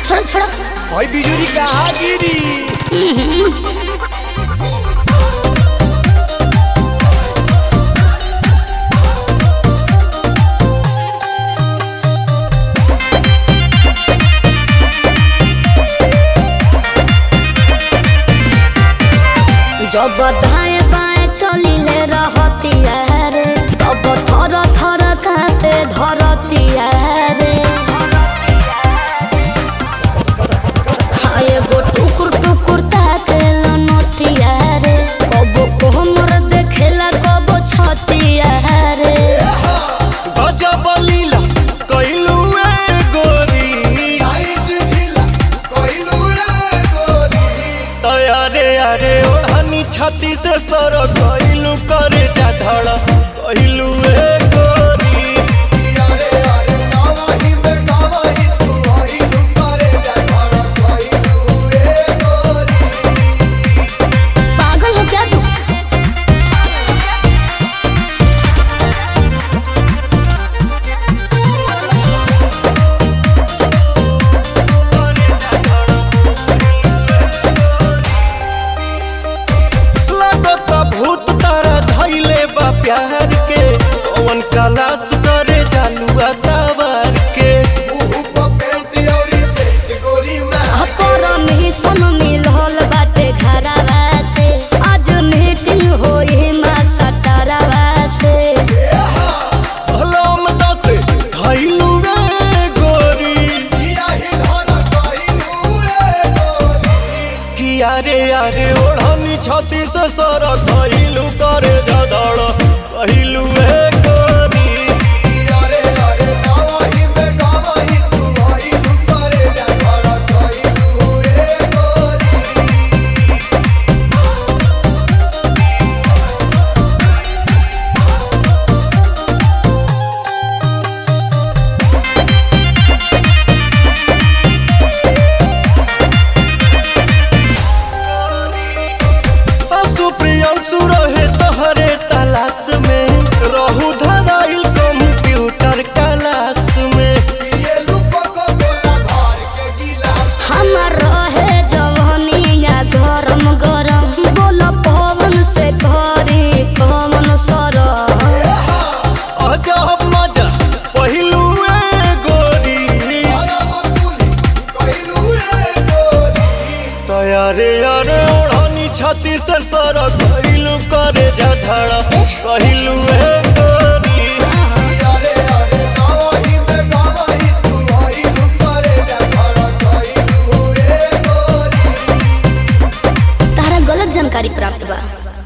छोड़ो छोड़ो भाई बिजुरी कहाँ गिरी जब दाएं बाएं चलिले रहती रे तब थर थर कांपे धरती रे हाँ एगो टुकुर टुकुर ताके लनतिया रे कबो कोहमर देखेला कबो छतिया रे गजब लीला कइलू ए गोरी साइज ढीला कोइलू रे गोरी तयारे अरे ओढ़नी छाती से सर कइलू करे जा धड़ कइलू ए गोरी यारे यारे नावाही में गावाही तू आइलू करे जा खड़ा कोइलू रे गोरी पागल हो क्या तू लगता भूत तारा धइले बा प्यार के कौन कलास करे जालुआ तवार के मुंह पे पेंट औरी सेट गोरी में अपर में सुन मिलल बाटे घरवा से आज मीटिंग होई मा सटरवा से भलम दते धइलू रे गोरी सियाही धरा कोइलू रे गोरी किया रे यारे ओढ़नी छाती से सर कइलू करे जा धड़ कइलू ए गोरी यारे यारे नावाही में गावाही तू आइलू करे जा खड़ा कोइलू रे गोरी सुप्रियांशु रहे तहरे तलाश में रहू धराइल कंप्यूटर क्लास में ये लुको को गोला भर के गिलास हमर रहे जवनिया गरम गरम बोल पवन से घरी कमन सर अजब मजा पहिलू ए गोरी अरबकुली कोइलू रे गोरी तयारे यारे ओढ़नी छाती से सर कइलू करे जा धड़ कहिलू ए गोरी यारे यारे नावाही में गावाही तू आइलू करे जा खड़ा कोइलू रे गोरी तारा गलत जानकारी प्राप्त बा